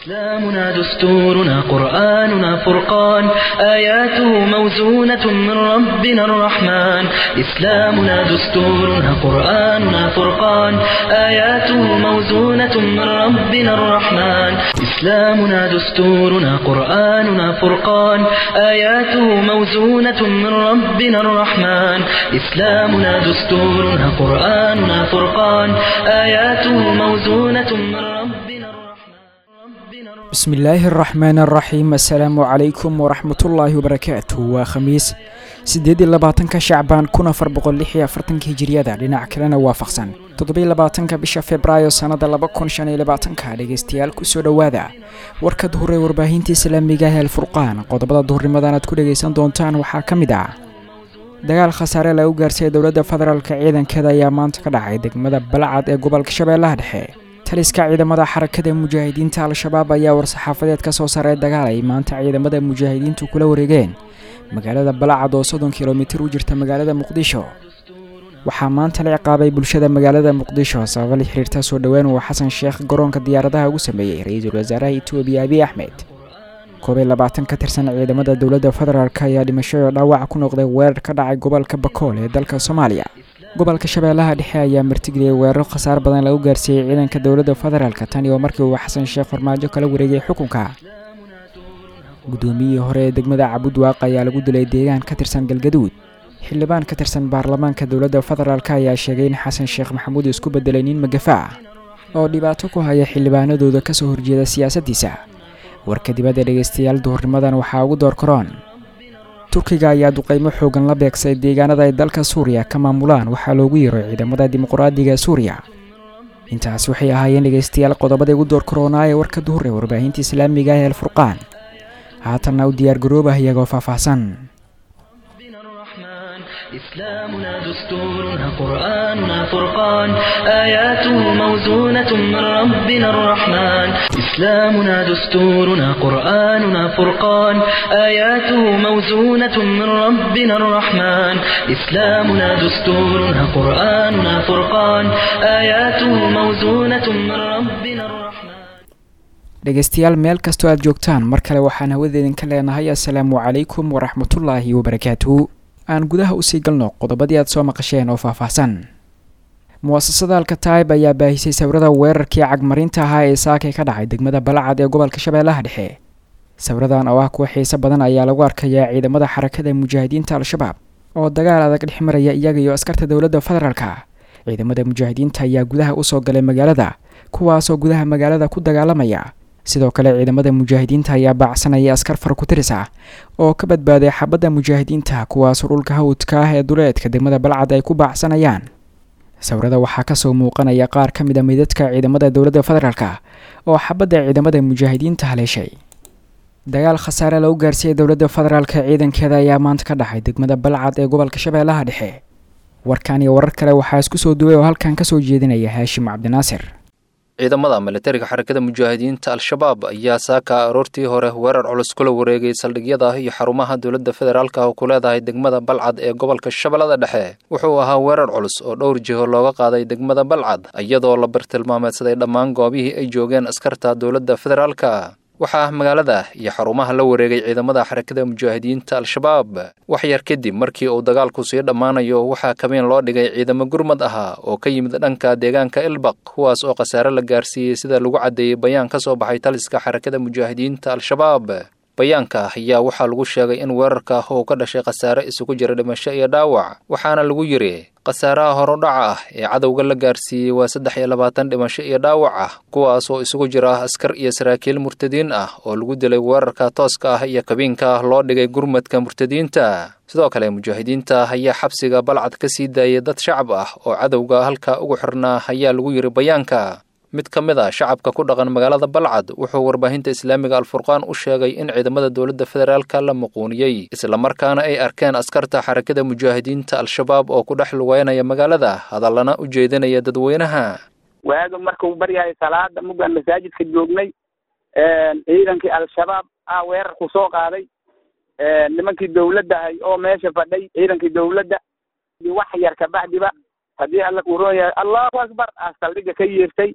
إسلامنا دستورنا قرآننا فرقان آياته موزونة من ربنا الرحمن إسلامنا دستورنا قرآننا فرقان آياته موزونة من ربنا الرحمن إسلامنا دستورنا قرآننا فرقان آياته موزونة من ربنا الرحمن إسلامنا دستورنا قرآننا فرقان آياته موزونة من ربنا الرحمن bismi illaahi araxmaan araxiim assalaamu calaykum waraxmatullaahi wabarakaatu waa khamiis siddeed iyo labaatanka shacbaan kun afar boqol lix iyo afartanka hijiriyada dhinac kalena waafaqsan toddobiyo labaatanka bisha februaayo sannada laba kun shan iyo labaatanka dhegeystayaal kusoo dhowaada warka duhur ee warbaahinta islaamiga ah alfurqaan qodobada duhurnimadan aad ku dhegaysan doontaan waxaa ka mid ah dagaal khasaare lagu gaarsiiyay dowladda federaalka ciidankeeda ayaa maanta ka dhacay degmada balcad ee gobolka shabeellaha dhexe taliska ciidamada xarakada mujaahidiinta al-shabaab ayaa war-saxaafadeed ka soo saaray dagaal ay maanta ciidamada mujaahidiintu kula wareegeen magaalada balacad oo soddon kilomitir u jirta magaalada muqdisho waxaa maanta la ciqaabay bulshada magaalada muqdisho sababa la xiriirta soo dhowaan uu xasan sheekh garoonka diyaaradaha ugu sameeyey ra-iisul wasaaraha etoobiya abiy axmed koob iyo labaatan ka tirsan ciidamada dowladda federaalk ayaa dhimasho oo dhaawac ku noqday weerar ka dhacay gobolka bakool ee dalka soomaaliya gobolka shabeellaha dhexe ayaa martigeliyay weeraro khasaar badan lagu gaarsiiyey ciidanka dowladda federaalka tan iyo markii uu xasan sheekh farmaajo kala wareegay xukunka guddoomiyihii hore ee degmada cabudwaaq ayaa lagu dilay deegaan ka tirsan galgaduud xildhibaan ka tirsan baarlamaanka dowladda federaalk ayaa sheegay in xasan sheekh maxamuud isku bedelay nin magafa ah oo dhibaato ku haya xildhibaanadooda kasoo horjeeda siyaasaddiisa warka dibadda dhegaystayaal duhurnimadan waxaa ugu door karoon turkiga ayaa duqeymo xoogan la beegsay deegaanada ay dalka suuriya ka maamulaan waxaa loogu yeeray ciidamada dimuqraadiga suuriya intaas waxay ahaayeen dhegaystayaal qodobada ugu door karoonaa ee warka duhur ee warbaahinta islaamiga ah ee alfurqaan haatanna u diyaargaroobah iyagoo faahfaahsan إسلامنا دستورنا قرآننا فرقان آياته موزونة من ربنا الرحمن إسلامنا دستورنا قرآننا فرقان آياته موزونة من ربنا الرحمن إسلامنا دستورنا قرآننا فرقان آياته موزونة من ربنا الرحمن dhegaystayaal meel kastoo aad joogtaan mar kale waxaan hawadeedinka leenahay assalaamu calaykum waraxmatullaahi wabarakaatuhu aan gudaha usii galno qodobadii aad soo maqasheen oo faahfaahsan muwaasasada alkataib ayaa baahisay sawirada weerarkii cagmarinta ahaa ee saakay ka dhacay degmada balacad ee gobolka shabeellaha dhexe sawiradan oo ah kuwa xiise badan ayaa lagu arkayaa ciidamada xarakada mujaahidiinta al-shabaab oo dagaal adag dhex maraya iyaga iyo askarta dowladda federaalka ciidamada mujaahidiinta ayaa gudaha usoo galay magaalada kuwaasoo gudaha magaalada ku dagaalamaya sidoo kale ciidamada mujaahidiinta ayaa baacsanaya askar farkutiris ah oo ka badbaaday xabadda mujaahidiinta kuwaasoo dhulka hawdka ah ee duleedka degmada balcad ay ku baacsanayaan sawirada waxaa kasoo muuqanaya qaar ka mid a meydadka ciidamada dowladda federaalk oo xabadda ciidamada mujaahidiinta haleeshay dagaal khasaare lagu gaarsiiyay dowladda federaalka ciidankeeda ayaa maanta ka dhacay degmada balcad ee gobolka shabeellaha dhexe warkan iyo warar kale waxaa isku soo duway oo halkan kasoo jeedinaya haashim cabdinaasir ciidamada militariga xarakada mujaahidiinta al-shabaab ayaa saaka aroortii hore weerar culus kula wareegay saldhigyada iyo xarumaha dowladda federaalka oo ku leedahay degmada balcad ee gobolka shabeellada dhexe wuxuu ahaa weerar culus oo dhowr jiho looga qaaday degmada balcad iyadoo la bartilmaameedsaday dhammaan goobihii ay joogeen askarta dowladda federaalka waxaa magaalada iyo xarumaha la wareegay ciidamada xarakada mujaahidiinta al-shabaab wax yar kadib markii uu dagaalku sii dhammaanayo waxaa kabeen loo dhigay ciidamo gurmad ahaa oo ka yimid dhanka deegaanka ilbaq kuwaas oo khasaare la gaarsiiyey sida lagu caddeeyey bayaan ka soo baxay taliska xarakada mujaahidiinta al-shabaab bayaanka ayaa waxaa lagu sheegay in weerarka uu ka dhashay khasaare isugu jira dhimasho iyo dhaawac waxaana lagu yidhi khasaaraha horudhaca ah ee cadowga la gaarsiiyey waa saddex iyo labaatan dhimasho iyo dhaawac ah kuwaas oo isugu jira askar iyo saraakiil murtadiin ah oo lagu dilay weerarka tooska ah iyo kabiinka loo dhigay gurmadka murtadiinta sidoo kale mujaahidiinta ayaa xabsiga balcad ka sii daayay dad shacab ah oo cadowga halka ugu xirnaa ayaa lagu yidhi bayaanka mid ka mid a shacabka ku dhaqan magaalada balcad wuxuu warbaahinta islaamiga alfurqaan u sheegay in ciidamada dowladda federaalka la muquuniyey islamarkaana ay arkeen askarta xarakada mujaahidiinta al-shabaab oo ku dhex lugeynaya magaalada hadallana u jeedinaya dadweynaha waaga markuu baryahay salaada muggaan masaajidka joognay ciidankii al-shabaab ah weerarku soo qaaday nimankii dawladda ahay oo meesha fadhay ciidankii dawladda wax yar kabacdiba haddii alla kuu roon yahay allahu akbar ah saldhigga ka yeertay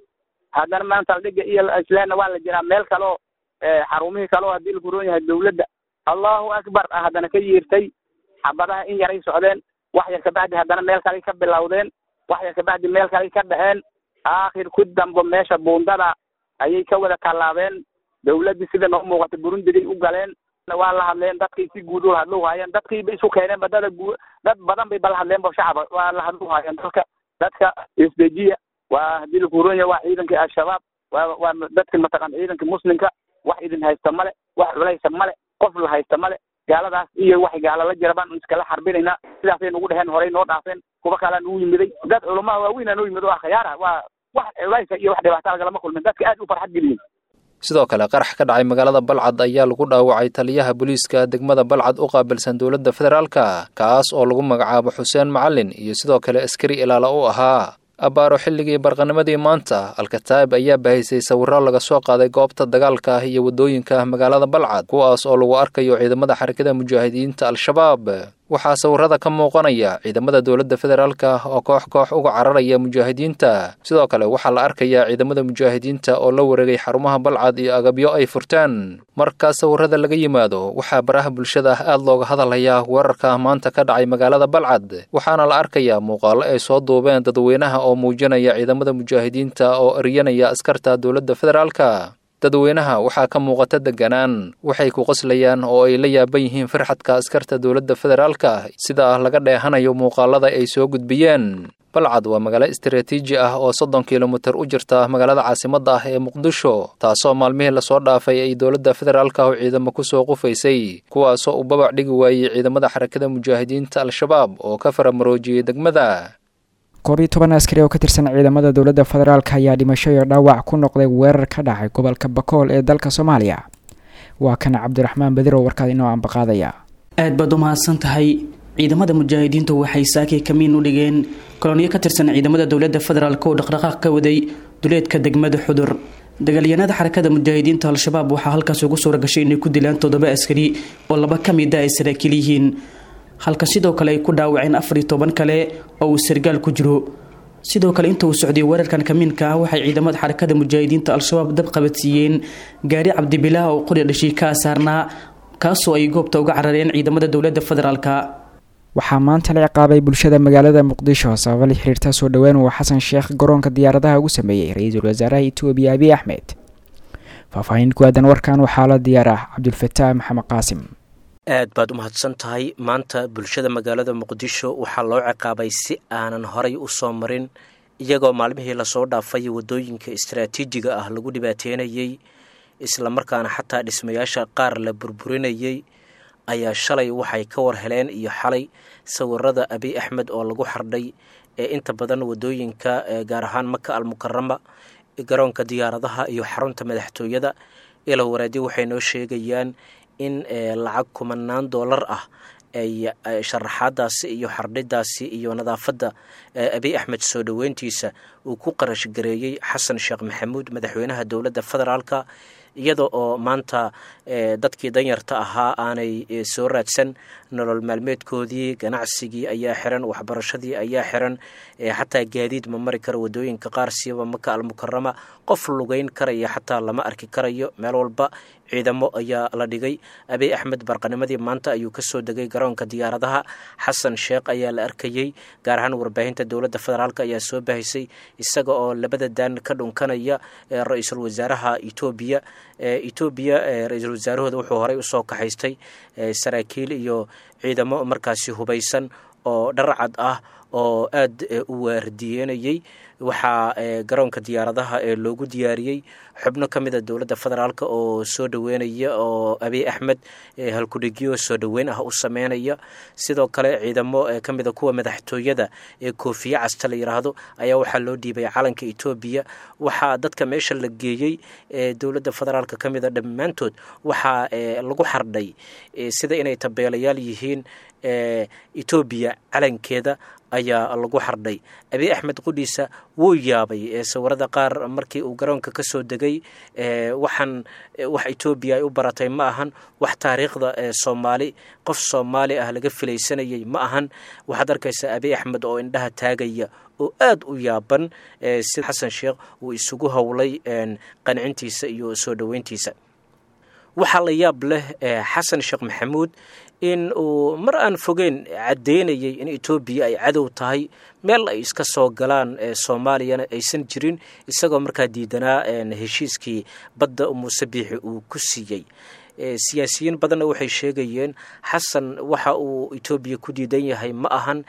haddana maanta aldhiga iyo islaanna waa la jiraa meel kale oo xarumihii kale oo haddii laku roon yahay dawladda allahu akbar ah haddana ka yiirtay xabadaha in yaray socdeen wax yar kabacdi haddana meel kale ka bilowdeen wax yar kabacdi meel kale ka dhexeen aakhir ku dambo meesha buundada ayay ka wada tallaabeen dawladdii sida noo muuqata burundigay u galeen waa la hadleen dadkay si guud ula hadlu haayeen dadkiiba isu keeneen badada guu dad badan bay bala hadleen ba shacaba waa la hadlu haayeen dalka dadka isdejiya waa haddii laku roon yahay waa ciidankii al-shabaab waa waa dadki mataqaan ciidanka muslimka wax idin haysta male wax culaysa male qof la haysta male gaaladaas iyo wax gaala la jira baan iskala xarbinaynaa sidaasay nagu dheheen horey noo dhaafeen kuwa kalea nagu yimiday dad culamaa waaweynaa noo yimid oo akhyaara waa wax culaysa iyo wax dhibaata lagalama kulmin dadka aad u farxad geliyeen sidoo kale qarax ka dhacay magaalada balcad ayaa lagu dhaawacay taliyaha booliiska degmada balcad u qaabilsan dowladda federaalka kaas oo lagu magacaabo xuseen macalin iyo sidoo kale askari ilaala u ahaa abbaaro xilligii barqanimadii maanta alkataa'ib ayaa bahaysay sawirro laga soo qaaday goobta dagaalka ah iyo waddooyinka magaalada balcad kuwaas oo lagu arkayo ciidamada xarakada mujaahidiinta al-shabaab waxaa sawirrada ka muuqanaya ciidamada dowladda federaalka oo koox koox uga cararaya mujaahidiinta sidoo kale waxaa la arkayaa ciidamada mujaahidiinta oo la wareegay xarumaha balcad iyo agabyo ay furteen marka sawirrada laga yimaado waxaa baraha bulshada aad looga hadalhayaa weerarka maanta ka dhacay magaalada balcad waxaana la arkayaa muuqaallo ay soo duubeen dadweynaha oo muujinaya ciidamada mujaahidiinta oo eryanaya askarta dowladda federaalka dadweynaha waxaa ka muuqata deganaan waxay ku qoslayaan oo ay la yaaban yihiin farxadka askarta dowladda federaalka sida laga dheehanayo muuqaalada ay soo gudbiyeen balcad waa magaalo istaraatiiji ah oo soddon kilomitir u jirta magaalada caasimadda ah ee muqdisho taasoo maalmihii lasoo dhaafay ay dowladda federaalka oo ciidamo kusoo qufaysay kuwaasoo uu babac dhigi waayey ciidamada xarakada mujaahidiinta al-shabaab oo ka faramaroojiyey degmada koob iyo toban askari oo ka tirsan ciidamada dowladda federaalk ayaa dhimasho iyo dhaawac ku noqday weerar ka dhacay gobolka bakool ee dalka soomaaliya waa kan cabdiraxmaan badir oo warkaad inoo ambaqaadaya aad baad u mahadsan tahay ciidamada mujaahidiintu waxay saakay kamiin u dhigeen koloniyo ka tirsan ciidamada dowladda federaalk oo dhaqdhaqaaq ka waday duleedka degmada xudur dagaalyahanada xarakada mujaahidiinta al-shabaab waxaa halkaas ugu suura gashay inay ku dilaan toddoba askari oo laba ka mid a ay saraakiil yihiin halka sidoo kale ay ku dhaawaceen afar iyo toban kale oo uu sargaal ku jiro sidoo kale inta uu socday weerarkan kamiinka ah waxay ciidamada xarakada mujaahidiinta al-shabaab dab qabadsiiyeen gaari cabdibilaah oo qori dhashii ka asaarnaa kaasoo ay goobta uga carareen ciidamada dowladda federaalka waxaa maanta la ciqaabay bulshada magaalada muqdisho sababa la xiriirta soo dhowaan uu xasan sheekh garoonka diyaaradaha ugu sameeyey ra-iisul wasaaraha etoobiya abiy axmed faahfaahin ku aadan warkan waxaa la diyaar ah cabdulfataax maxamed qaasim aad baad u mahadsan tahay maanta bulshada magaalada muqdisho waxaa loo ciqaabay si aanan horay u soo marin iyagoo maalmihii lasoo dhaafay waddooyinka istaraatiijiga ah lagu dhibaateynayey islamarkaana xataa dhismayaasha qaar la burburinayey ayaa shalay waxay ka war heleen iyo xalay sawirada abiy axmed oo lagu xardhay ee inta badan waddooyinka gaar ahaan maka almukarama garoonka diyaaradaha iyo xarunta madaxtooyada ila waraadi waxay noo sheegayaan in lacag kumanaan doolar ah ay sharaxaadaasi iyo xardhidaasi iyo nadaafadda abiy axmed soo dhoweyntiisa uu ku qarash gareeyey xasan sheekh maxamuud madaxweynaha dowladda federaalka iyada oo maanta dadkii danyarta ahaa aanay soo raadsan nolol maalmeedkoodii ganacsigii ayaa xiran waxbarashadii ayaa xiran xataa gaadiid ma mari karo waddooyinka qaar siiba maka almukarama qof lugeyn karaya xataa lama arki karayo meel walba ciidamo ayaa la dhigay abiy axmed barqanimadii maanta ayuu kasoo degay garoonka diyaaradaha xasan sheekh ayaa la arkayey gaar ahaan warbaahinta dowladda federaalk ayaa soo bahisay isaga oo labada daan ka dhunkanaya ra-iisul wasaaraha etoobiya etoobiya ra-iisul wasaarahooda wuxuu horey usoo kaxaystay saraakiil iyo ciidamo markaasi hubaysan oo dharcad ah oo aad u waardiyenayey waxaa garoonka diyaaradaha ee loogu diyaariyey xubno ka mid a dowladda federaalk oo soo dhoweynaya oo abiy axmed halkudhigyo soo dhoweyn ah u sameynaya sidoo kale ciidamo ka mida kuwa madaxtooyada ee koofiye casta la yiraahdo ayaa waxaa loo dhiibay calanka etoobiya waxaa dadka meesha la geeyey ee dowladda federaalk ka mida dhammaantood waxaa lagu xardhay sida inay tabeelayaal yihiin etoobiya calankeeda ayaa lagu xardhay abiy axmed qudhiisa wuu yaabay sawirada qaar markii uu garoonka ka soo degay waxaan wax etoobiya ay u baratay ma ahan wax taariikhda soomaali qof soomaali ah laga filaysanayay ma ahan waxaad arkaysaa abiy axmed oo indhaha taagaya oo aada u yaaban si xasan sheekh uu isugu howlay qancintiisa iyo soo dhoweyntiisa waxaa la yaab leh xasan sheekh maxamuud in uu mar aan fogeyn caddeynayay in etoobiya ay cadow tahay meel ay iska soo galaan soomaaliyana aysan jirin isagoo markaa diidanaa heshiiskii badda muuse biixi uu ku siiyey siyaasiyiin badanna waxay sheegayeen xasan waxa uu etoobiya ku diidan yahay ma ahan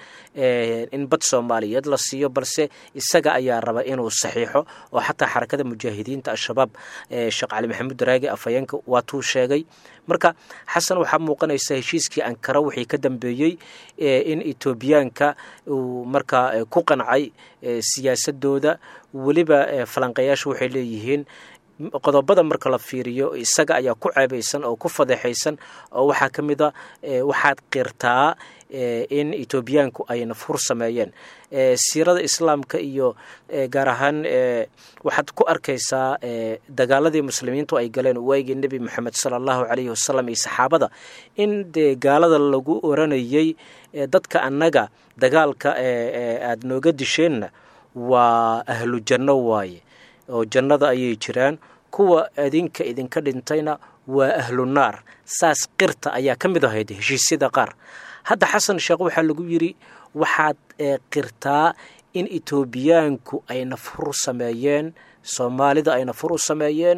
in bad soomaaliyeed la siiyo balse isaga ayaa raba inuu saxiixo oo xataa xarakada mujaahidiinta al-shabaab sheekh cali maxamuud daraagi afhayeenka waatuu sheegay marka xasan waxaa muuqanaysa heshiiskii ankara wixii ka dambeeyey in etoobiyaanka uu markaa ku qancay siyaasadooda weliba falanqayaashu waxay leeyihiin qodobada marka la fiiriyo isaga ayaa ku ceebaysan oo ku fadeexaysan oo waxaa ka mid a waxaad qirtaa in etoobiyaanku ay nafhur sameeyeen siirada islaamka iyo gaar ahaan waxaad ku arkaysaa dagaaladii muslimiintu ay galeen waagii nebi moxamed sala allahu calayhi wasalam iyo saxaabada in dee gaalada lagu oranayay dadka annaga dagaalka aada nooga disheenna waa ahlu janno waaye oo jannada ayay jiraan kuwa adinka idinka dhintayna waa ahlu naar saas qirta ayaa ka mid ahayd heshiisyada qaar hadda xasan sheekh waxaa lagu yidhi waxaad qirtaa in etoobiyaanku ay nafhur sameeyeen soomaalida ay nafhur u sameeyeen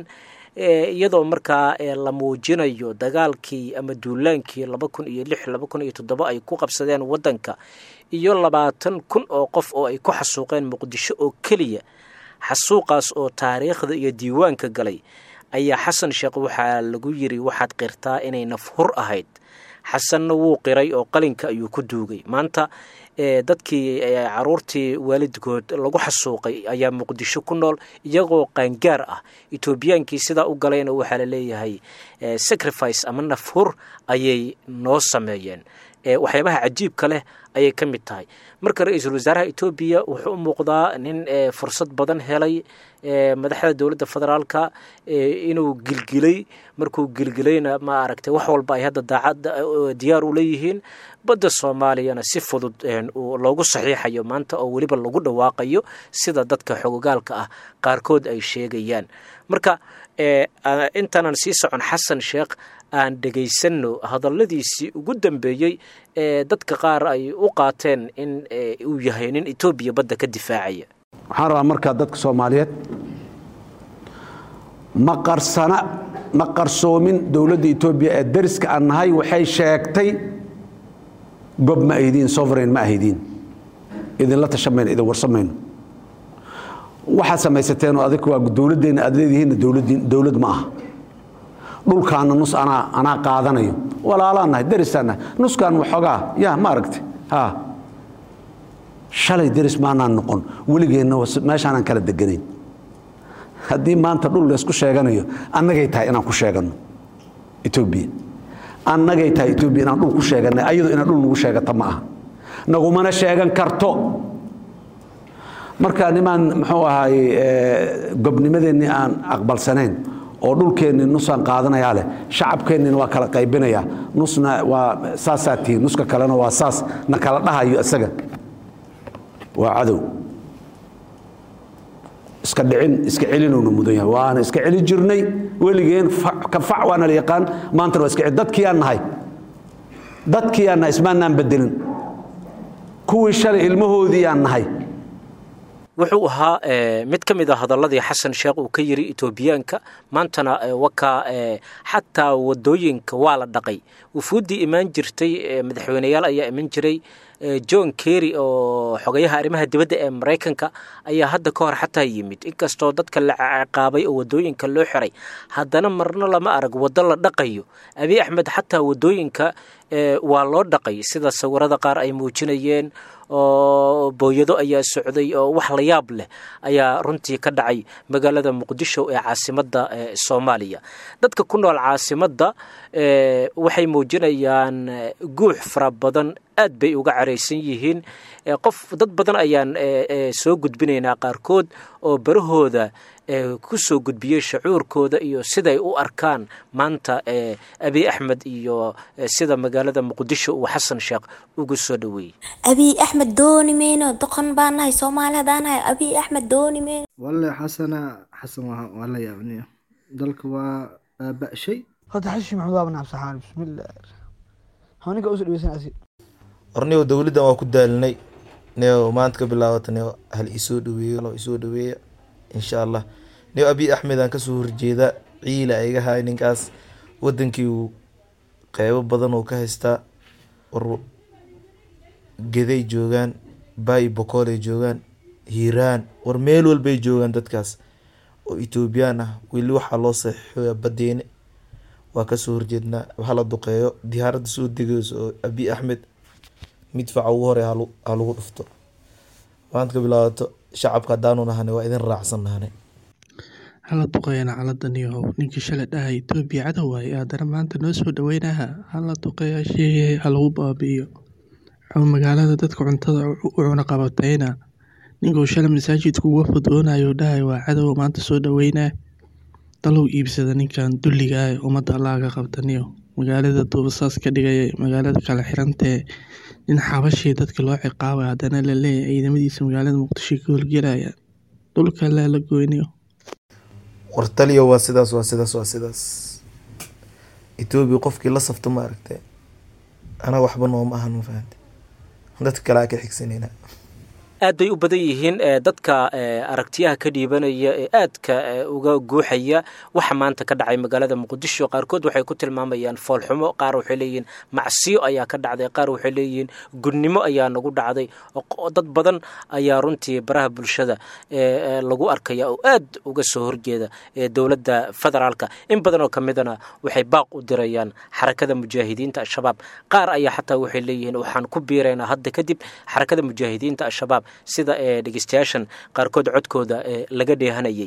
iyadoo markaa la muujinayo dagaalkii ama duulaankii laba kun iyo lix laba kun iyo toddoba ay ku qabsadeen waddanka iyo labaatan kun oo qof oo ay ku xasuuqeen muqdisho oo keliya xasuuqaas oo taariikhda iyo diiwaanka galay ayaa xasan sheekh waxaa lagu yidhi waxaad qirtaa inay nafhur ahayd xasanna wuu qiray oo qalinka ayuu ku duugay maanta dadkii caruurtii waalidkood lagu xasuuqay ayaa muqdisho ku nool iyagoo qaangaar ah etoobiyaankii sidaa u galayna waxaa la leeyahay sacrifice ama nafhur ayay noo sameeyeen waxyaabaha cajiibka leh ayay ka mid tahay marka ra-iisul wasaaraha etoobiya wuxuu u muuqdaa nin fursad badan helay madaxda dowladda federaalka inuu gilgilay markuu gilgilayna ma aragtay wax walba ay hadda daacad diyaar u leeyihiin badda soomaaliyana si fudud loogu saxiixayo maanta oo weliba lagu dhawaaqayo sida dadka xogogaalka ah qaarkood ay sheegayaan marka intaanan sii socon xasan sheekh aan dhegaysanno hadalladiisii ugu dambeeyey ee dadka qaar ay u qaateen in uu yahay nin etoobiya badda ka difaacaya waxaan rabaa markaa dadka soomaaliyeed ma qarsana ma qarsoomin dowladda etoobiya ee dariska aan nahay waxay sheegtay gob ma aydiin sovereign ma ahaydiin idinla tashamayno idin warsamayno waxaad samaysateen oo adig waa dowladdeenna aad leedihiinna dowlad ma aha dhulkaana nus anaa anaa qaadanayo walaalaan nahay darisaan nahay nuskaan waxoogaa ya ma aragti ha shalay deris maanaan noqon weligeenna meeshaanaan kala deganayn haddii maanta dhul laysku sheeganayo annagay tahay inaan ku sheeganno etoobiya annagay tahay etoobiya inaan dhul ku sheeganay ayadu inaan dhul nagu sheegata ma aha nagumana sheegan karto marka nimaan muxuu ahaay gobnimadeennii aan aqbalsanayn oo dhulkeennii nusaan qaadanayaa leh shacabkeennina waa kala qaybinayaa nusna waa saasaa tihiin nuska kalena waa saas na kala dhahayo isaga waa cadow iska dhicin iska celinowna mudan yahay waana iska celin jirnay weligeen ka fac waana la yaqaan maantana waa iska celin dadkiyaan nahay dadkiyaan nahay ismaanaan bedelin kuwii shalay ilmahoodii aan nahay wuxuu ahaa mid ka mid a hadalladii xasan sheekh uu ka yiri etoobiyaanka maantana wakaa xataa wadooyinka waa la dhaqay wufuuddii imaan jirtay madaxweyneyaal ayaa iman jiray john kerry oo xogayaha arrimaha dibadda ee maraykanka ayaa hadda ka hor xataa yimid inkastoo dadka la ciqaabay oo wadooyinka loo xiray haddana marna lama arag waddo la dhaqayo abiy axmed xataa wadooyinka waa loo dhaqay sida sawirada qaar ay muujinayeen oo booyado ayaa socday oo wax la yaab leh ayaa runtii ka dhacay magaalada muqdisho ee caasimadda soomaaliya dadka ku nool caasimadda waxay muujinayaan guux fara badan aad bay uga caraysan yihiin qof dad badan ayaan soo gudbinaynaa qaarkood oo barahooda ku soo gudbiyey shucuurkooda iyo siday u arkaan maanta abiy axmed iyo sida magaalada muqdisho uu xasan sheekh ugu soo dhaweeyey abiy axmed dooni mayno doqon baan nahay soomaali haddaan nahay abiy axmed dooni mayno walle xasana xasan waa la yaabniyo dalka waa baaba'shay horta xashi maxamed waa banaab saxaan bismillah hawninka usoo dhaweysanasi ornigo dowladdan waa ku daalinay neo maanta ka bilaabata neo hal isoo dhaweeyo lo isoo dhaweeya insha allah neo abiy axmed aan kasoo horjeeda ciila iga haay ninkaas wadankii uu qeybo badan oo ka haystaa war geday joogaan bayi bokoolay joogaan hiiraan war meel walbay joogaan dadkaas oo etoobiyaan ah weli waxaa loo saxiixoya badeene waa kasoo horjeednaa hala duqeeyo diyaaradda soo degeyso oo abiy axmed midfaca ugu hore ha lagu dhufto maanta ka bilaabato shacabka haddaanu nahane waa idin raacsan nahane hala duqeeyana caladaniyahow ninkii shalay dhahay etoobiya cadow waaye haddana maanta noo soo dhaweynaha hala duqeeya sheegay ha lagu baabi'iyo magaalada dadka cuntada u cuna qabatayna ninkuu shalay masaajidka uga fudoonayo dhahay waa cadow maanta soo dhaweynaa dalow iibsada ninkan dulliga ah ummadda allaaga qabtaniyo magaalada duubasaas ka dhigaya magaalada kala xirantee nin xabashii dadka loo ciqaabay haddana la leeyahay ciidamadiisa magaalada muqdisho ka holgelaya dhulka allaa la goynayo war taliyo waa sidaas waa sidaas waa sidaas etoobiya qofkii la safto ma aragtay anaga waxba nooma ahan ma fahamte dadka kale aa ka xigsanayna aad bay u badan yihiin dadka aragtiyaha ka dhiibanaya ee aadka uga guuxaya waxa maanta ka dhacay magaalada muqdisho qaarkood waxay ku tilmaamayaan foolxumo qaar waxay leeyihiin macsiyo ayaa ka dhacday qaar waxay leeyihiin gudnimo ayaa nagu dhacday dad badan ayaa runtii baraha bulshada lagu arkaya oo aad uga soo horjeeda dowladda federaalka in badan oo ka midana waxay baaq u dirayaan xarakada mujaahidiinta al-shabaab qaar ayaa xataa waxay leeyihiin waxaan ku biiraynaa hadda kadib xarakada mujaahidiinta al-shabaab sida dhegeystayaashan qaarkood codkooda laga dheehanayay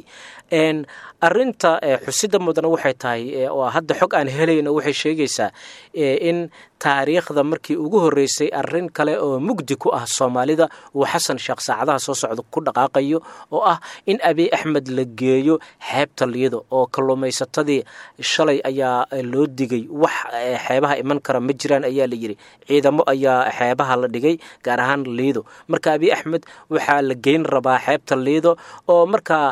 arinta xusida mudana waxay tahay oo hadda xog aan helayno waxay sheegaysaa in taariikhda markii ugu horeysay arin kale oo mugdi ku ah soomaalida uu xasan sheekh saacadaha soo socda ku dhaqaaqayo oo ah in abiy axmed la geeyo xeebta liido oo kalluumaysatadii shalay ayaa loo digay wax xeebaha iman kara ma jiraan ayaa la yidhi ciidamo ayaa xeebaha la dhigay gaar ahaan liido marka abiy axmed waxaa la geyn rabaa xeebta liido oo markaa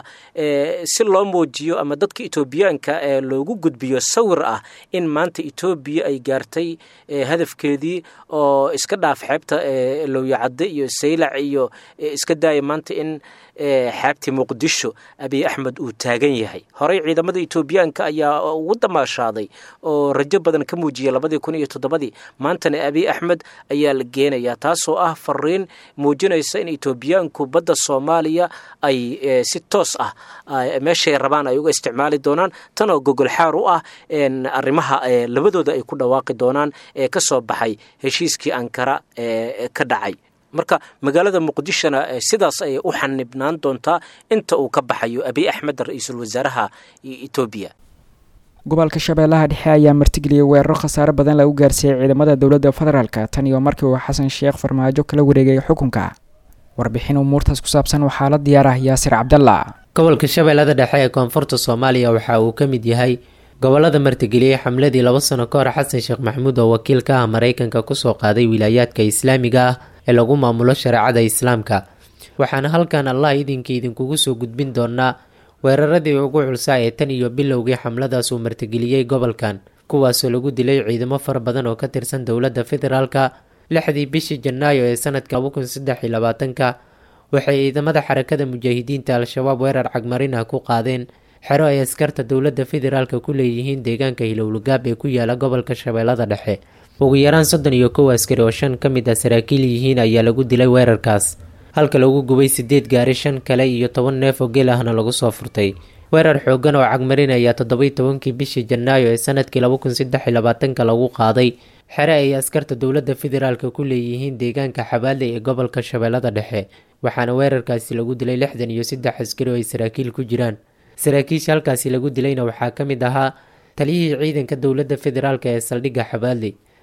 si loo muujiyo ama dadka etoobiyaanka loogu gudbiyo sawir ah in maanta etoobiya ay gaartay hadafkeedii oo iska dhaaf xeebta lowyacadde iyo saylac iyo iska daaya maanta in xeebtii muqdisho abiy axmed uu taagan yahay horey ciidamada etoobiyaanka ayaa ugu damaashaaday oo rajo badan ka muujiyay labadii kun iyo toddobadii maantana abiy axmed ayaa la geenayaa taasoo ah fariin muujinaysa in etoobiyaanku badda soomaaliya ay si toos ah meeshay rabaan ay uga isticmaali doonaan tan oo gogol xaar u ah arrimaha labadooda ay ku dhawaaqi doonaan ee ka soo baxay heshiiskii ankara ee ka dhacay marka magaalada muqdishona sidaas ayay u xanibnaan doontaa inta uu ka baxayo abiy axmed ra-iisul wasaaraha etoobiya gobolka shabeellaha dhexe ayaa martigeliyay weeraro khasaare badan lagu gaarsiiyey ciidamada dowladda federaalk tan iyo markii uu xasan sheekh farmaajo kala wareegay xukunka warbixin umuurtaas ku saabsan waxaa la diyaar ah yaasir cabdalla gobolka shabeellada dhexe ee koonfurta soomaaliya waxa uu ka mid yahay gobolada martigeliyey xamladii laba sano ka hor xasan sheekh maxamuud oo wakiil ka ah maraykanka kusoo qaaday wilaayaadka islaamiga ah ee lagu maamulo shareecada islaamka waxaana halkan allah idinka idinkugu soo gudbin doonaa weeraradii ugu culsaa ee tan iyo bilowgii xamladaas uu martigeliyey gobolkan kuwaasoo lagu dilay ciidamo fara badan oo ka tirsan dowladda federaalka lixdii bishii janaayo ee sanadka laba kun saddex iyo labaatanka waxay ciidamada xarakada mujaahidiinta al-shabaab weerar cagmarin ah ku qaadeen xero ay askarta dowladda federaalka ku leeyihiin deegaanka hilowlagaab ee ku yaala gobolka shabeellada dhexe ugu yaraan soddon iyo kow askari oo shan ka mid ah saraakiil yihiin ayaa lagu dilay weerarkaas halka lagu gubay sideed gaari shan kale iyo toban neef oo geel ahna lagu soo furtay weerar xoogan oo cagmarinaya toddobai tobankii bishii janaayo ee sanadkii laba kun saddex iyo labaatanka lagu qaaday xere ay askarta dowladda federaalka ku leeyihiin deegaanka xabaale ee gobolka shabeellada dhexe waxaana weerarkaasi lagu dilay lixdan iyo saddex askari oo ay saraakiil ku jiraan saraakiisha halkaasi lagu dilayna waxaa ka mid ahaa taliyihii ciidanka dowladda federaalk ee saldhigga xabaale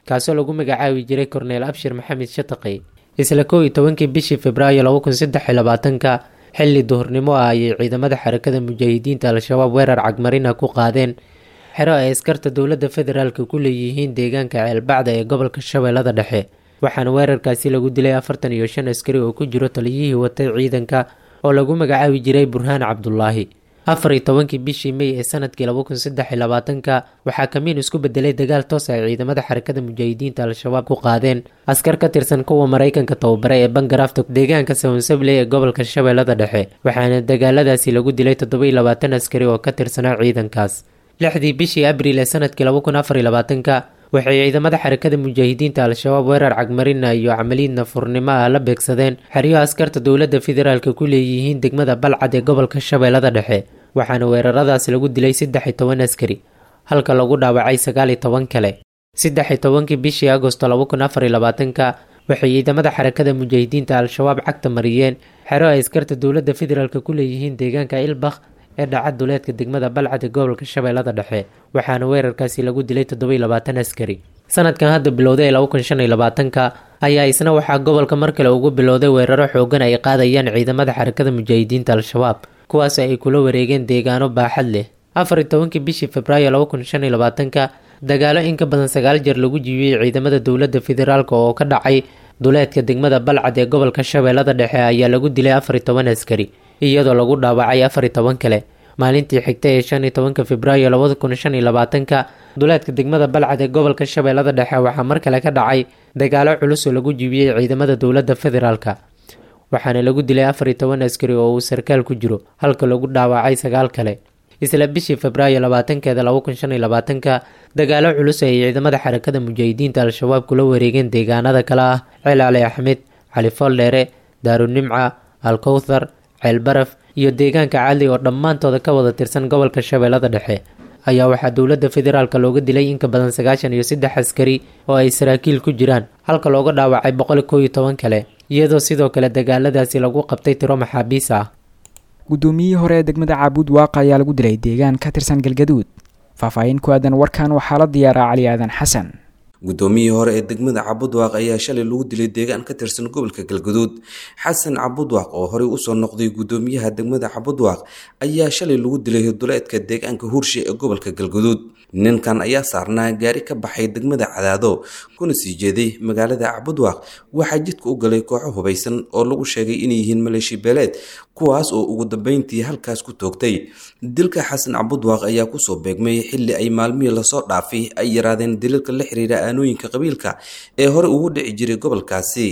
kaasoo lagu magacaabi jiray korneel abshir maxamed shataqi isla kow iyo tobankii bishii februaayo laba kun saddex iyo labaatanka xilli duhurnimo ah ayay ciidamada xarakada mujaahidiinta al-shabaab weerar cagmarina ku qaadeen xero ay askarta dowladda federaalka ku leeyihiin deegaanka ceelbacda ee gobolka shabeellada dhexe waxaana weerarkaasi lagu dilay afartan iyo shan askari oo ku jiro taliyihii watay ciidanka oo lagu magacaabi jiray burhaan cabdulaahi afar iyo tobankii bishii mey ee sanadkii laba kun saddex iyo labaatanka waxaa kamiin isku bedelay dagaal toos ay ciidamada xarakada mujaahidiinta al-shabaab ku qaadeen askar ka tirsan kuwa maraykanka tababare ee bangarafta deegaanka sawnsable ee gobolka shabeellada dhexe waxaana dagaaladaasi lagu dilay toddoba iyo labaatan askari oo ka tirsanaa ciidankaas lixdii bishii abriil ee sanadkii laba kun afar iyo labaatanka waxay ciidamada xarakada mujaahidiinta al-shabaab weerar cagmarina iyo camaliid nafurnimo ah la beegsadeen xeryo askarta dowladda federaalka ku leeyihiin degmada balcad ee gobolka shabeellada dhexe waxaana weeraradaas lagu dilay saddex iyo toban askari halka lagu dhaawacay sagaal iyo toban kale saddex iyo tobankii bishii agosto laba kun afar iyo labaatanka waxay ciidamada xarakada mujaahidiinta al-shabaab cagta mariyeen xero ay askarta dowladda federaalka ku leeyihiin deegaanka ilbakh ee dhaca duleedka degmada balcad ee gobolka shabeellada dhexe waxaana weerarkaasi lagu dilay toddoba iyo labaatan askari sanadkan hadda bilowday ee laba kun shan iyo labaatanka ayaa isna waxaa gobolka mar kale ugu bilowday weeraro xoogan ay qaadayaan ciidamada xarakada mujaahidiinta al-shabaab kuwaas ay kula wareegeen deegaano baaxad leh afar iyo tobankii bishii februaayo laba kun shan iyo labaatanka dagaalo in ka badan sagaal jeer lagu jiibiyey ciidamada dowladda federaalk oo ka dhacay duleedka degmada balcad ee gobolka shabeellada dhexe ayaa lagu dilay afar iyo toban askari iyadoo lagu dhaawacay afar iyo toban kale maalintii xigta ee shan iyo tobanka februaayo labada kun shan iyo labaatanka duleedka degmada balcad ee gobolka shabeellada dhexe waxaa mar kale ka dhacay dagaalo culus oo lagu jiibiyey ciidamada dowladda federaalka waxaana lagu dilay afar iyo toban askari oo uu sarkaal ku jiro halka lagu dhaawacay sagaal kale isla bishii febraayo labaatankeeda laba kun shan iyo labaatanka dagaalo culus ay ciidamada xarakada mujaahidiinta al-shabaab kula wareegeen deegaanada kale ah ceel cali axmed cali fooldheere daarunimca alkowthar ceel baraf iyo deegaanka cadli oo dhammaantooda ka wada tirsan gobolka shabeellada dhexe ayaa waxaa dowladda federaalka looga dilay in ka badan sagaashan iyo saddex askari oo ay saraakiil ku jiraan halka looga dhaawacay boqol koow iyo toban kale iyadoo sidoo kale dagaaladaasi lagu qabtay tiro maxaabiis ah guddoomiyihii hore ee degmada caabuud waaqa ayaa lagu dilay deegaan ka tirsan galgaduud faahfaahin ku aadan warkan waxaa la diyaaraa cali aadan xasan guddoomiyihii hore ee degmada cabudwaaq ayaa shalay lagu dilay deegaan ka tirsan gobolka galgaduud xasan cabudwaaq oo horey usoo noqday guddoomiyaha degmada cabudwaaq ayaa shalay lagu dilay duleedka deegaanka hurshe ee gobolka galgaduud ninkan ayaa saarnaa gaari ka baxay degmada cadaado kuna sii jeeday magaalada cabudwaaq waxaa jidka u galay kooxo hubaysan oo lagu sheegay inay yihiin maleeshi beeleed kuwaas oo ugu dambeyntii halkaas ku toogtay dilka xasan cabudwaaq ayaa kusoo beegmay xilli ay maalmihii lasoo dhaafay ay yaraadeen daliilka la xiriira aanooyinka qabiilka ee hore ugu dhici jiray gobolkaasi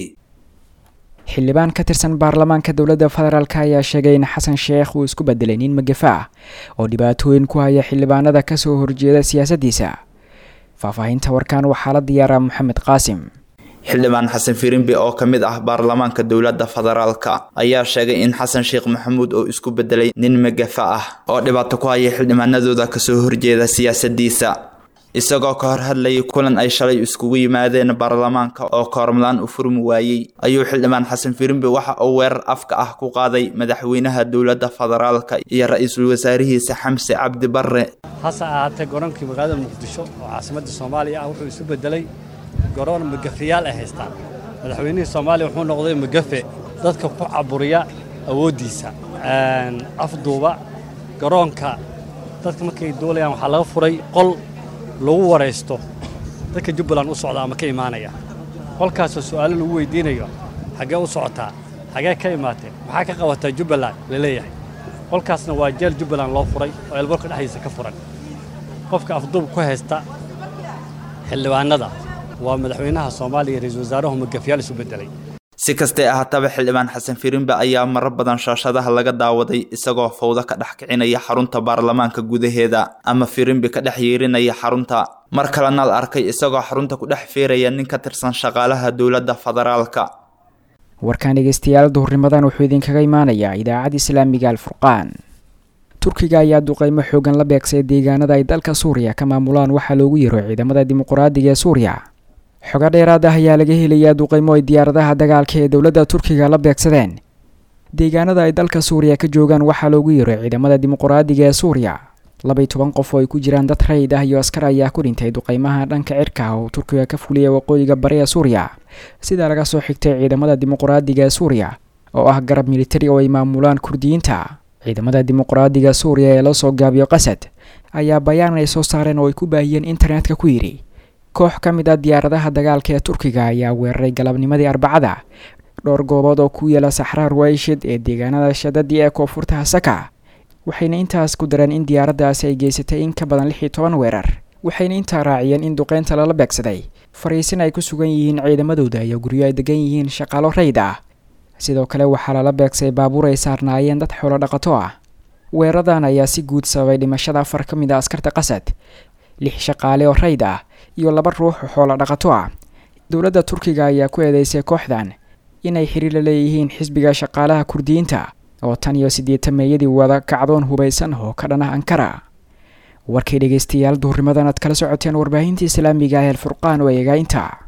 xildhibaan ka tirsan baarlamaanka dowladda federaalk ayaa sheegay in xasan sheekh uu isku bedelay nin magafa ah oo dhibaatooyin ku haya xildhibaanada kasoo horjeeda siyaasaddiisa faahfaahinta warkan waxaa la diyaaraa maxamed qaasim xildhibaan xasan firimbi oo ka mid ah baarlamaanka dowladda federaalka ayaa sheegay in xasan sheekh maxamuud oo isku bedelay nin magafa ah oo dhibaato ku haya xildhibaanadooda kasoo horjeeda siyaasadiisa isagoo ka hor hadlayay kulan ay shalay iskugu yimaadeen baarlamaanka oo koormadaan u furmi waayey ayuu xildhibaan xasan firimbi waxa uu weerar afka ah ku qaaday madaxweynaha dowladda federaalka iyo ra-iisul wasaarihiisa xamse cabdi barre hase ahaatee goroonkii magaalada muqdisho oo caasimadda soomaaliya ah wuxuu isu bedelay garoon magafayaal ay haystaan madaxweynihii soomaaliya wuxuu noqday magafe dadka ku caburiya awooddiisa afduuba garoonka dadka markay duulayaan waxaa laga furay qol lagu waraysto dadka jubbaland u socda ama ka imaanaya qolkaasoo su'aalo lagu weydiinayo xaggee u socotaa xaggee ka imaatee maxaa ka qabataa jubbaland la leeyahay qolkaasna waa jeel jubbaland loo furay oo eelborka dhexdiisa ka furan qofka afduub ku haysta xildhibaanada waa madaxweynaha soomaaliya iyo ra-iisul wasaaruhu magafyaal isu beddelay si kastee ahaataba xildhibaan xasan firimbe ayaa marar badan shaashadaha laga daawaday isagoo fawdo ka dhex kicinaya xarunta baarlamaanka gudaheeda ama firimbi ka dhex yeerinaya xarunta mar kalena la arkay isagoo xarunta ku dhex feeraya nin ka tirsan shaqaalaha dowladda federaalka warkaan dhegeystayaal duhurnimadan wuxuu idinkaga imaanayaa idaacadda islaamiga alfurqaan turkiga ayaa duqeymo xoogan la beegsay deegaanada ay dalka suuriya ka maamulaan waxaa loogu yiro ciidamada dimuqraadiga ee suuriya xogo dheeraad ah ayaa laga helayaa duqeymo ay diyaaradaha dagaalka ee dowladda turkiga la beegsadeen deegaanada ay dalka suuriya ka joogaan waxaa loogu yiro ciidamada dimuqraadiga ee suuriya labaiy toban qof oo ay ku jiraan dad rayid ah iyo askar ayaa ku dhintay duqeymaha dhanka cirka oo turkiga ka fuliyay waqooyiga bari ee suuriya sidaa laga soo xigtay ciidamada dimuqraadiga ee suuriya oo ah garab militari oo ay maamulaan kurdiyiinta ciidamada dimuqraadiga suuriya ee la soo gaabiyo qasad ayaa bayaan ay soo saareen oo ay ku baahiyeen internetka ku yidhi koox ka mid ah diyaaradaha dagaalka ee turkiga ayaa weeraray galabnimadii arbacada dhowr goobood oo ku yaala saxraa ruwayshid ee deegaanada shadadi ee koonfurta hasaka waxayna intaas ku dareen in diyaaraddaasi ay geysatay in ka badan lix iyo toban weerar waxayna intaa raaciyeen in duqeynta lala beegsaday fariisin ay ku sugan yihiin ciidamadooda iyo guryo ay degan yihiin shaqaalo rayd ah sidoo kale waxaa lala beegsay baabuur ay saarnaayeen dad xoolo dhaqato ah weeradan ayaa si guud sababay dhimashada afar ka mid a askarta qasad lix shaqaale oo rayd ah iyo laba ruux oo xoolo dhaqato ah dowladda turkiga ayaa ku eedeysay kooxdan inay xiriir la leeyihiin xisbiga shaqaalaha kurdiyiinta oo tan iyo siddeetan meeyadii wada kacdoon hubaysan oo ka dhan ah ankara warkay dhegaystayaal duhurnimadan aad kala socoteen warbaahinta islaamiga ah ee alfurqaan oo eegaainta